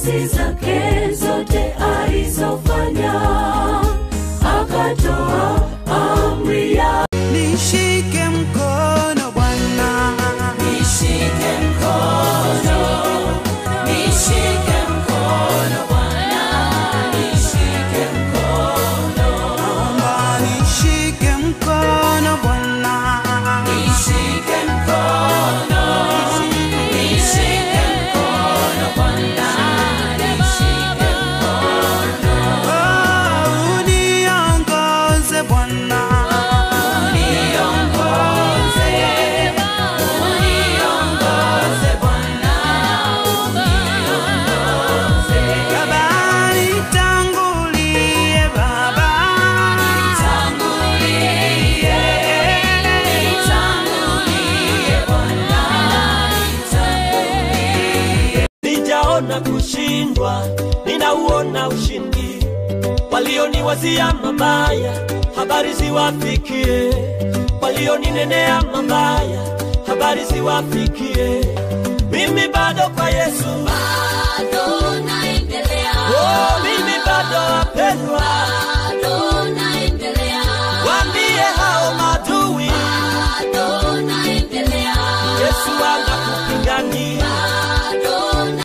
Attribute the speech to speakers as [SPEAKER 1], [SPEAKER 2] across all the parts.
[SPEAKER 1] kazi zake zote alizofanya, akatoa amri ya
[SPEAKER 2] nishike mkono Bwana,
[SPEAKER 1] nishike mkono, nishike mkono Bwana, nishike mkono,
[SPEAKER 2] naomba nishike mkono Bwana,
[SPEAKER 1] nishike mkono, nishike mkono Bwana, nishike mkono,
[SPEAKER 2] oh, uniongoze Bwana,
[SPEAKER 1] uniongoze, uniongoze Bwana, uniongoze.
[SPEAKER 2] Baba nitangulie Baba,
[SPEAKER 1] Nitangulie, nitangulie Bwana, nitangulie.
[SPEAKER 3] Sijaona kushindwa, ninauona ushindi. Walioniwazia mabaya, habari ziwafikie. Walioninenea mabaya, habari ziwafikie. Mimi bado kwa Yesu,
[SPEAKER 1] Bado naendelea,
[SPEAKER 3] oh, mimi bado wapendwa.
[SPEAKER 1] bado naendelea,
[SPEAKER 3] Waambie hao maadui,
[SPEAKER 1] bado naendelea,
[SPEAKER 3] Yesu anakupigania.
[SPEAKER 1] bado na-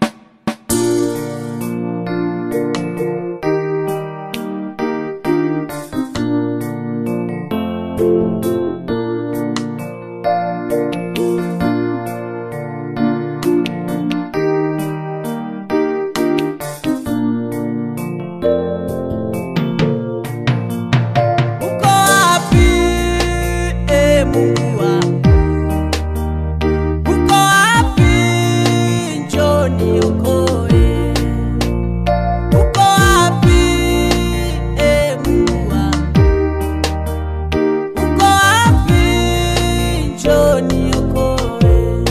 [SPEAKER 2] uko wapi e Mungu wangu? Uko wapi? Njoo niokoe. Uko wapi e Mungu wangu? Uko wapi? Njoo niokoe.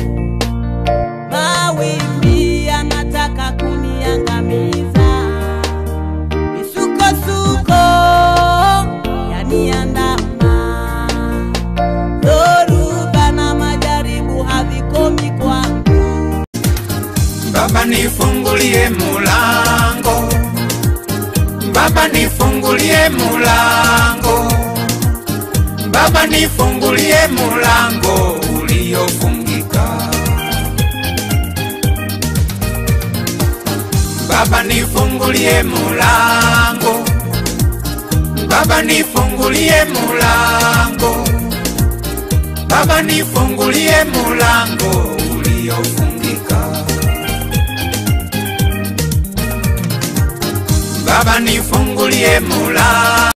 [SPEAKER 2] Mawimbi yanataka kuniangamiza, misukosuko yaniandama, dhoruba na majaribu havikomi kwangu.
[SPEAKER 4] Baba nifungulie mulango, Baba nifungulie mulango, Baba nifungulie mulango uliofungika. Baba nifungulie mulango, Baba nifungulie mulango, Baba nifungulie mulango uliofungika. Baba nifungulie mulango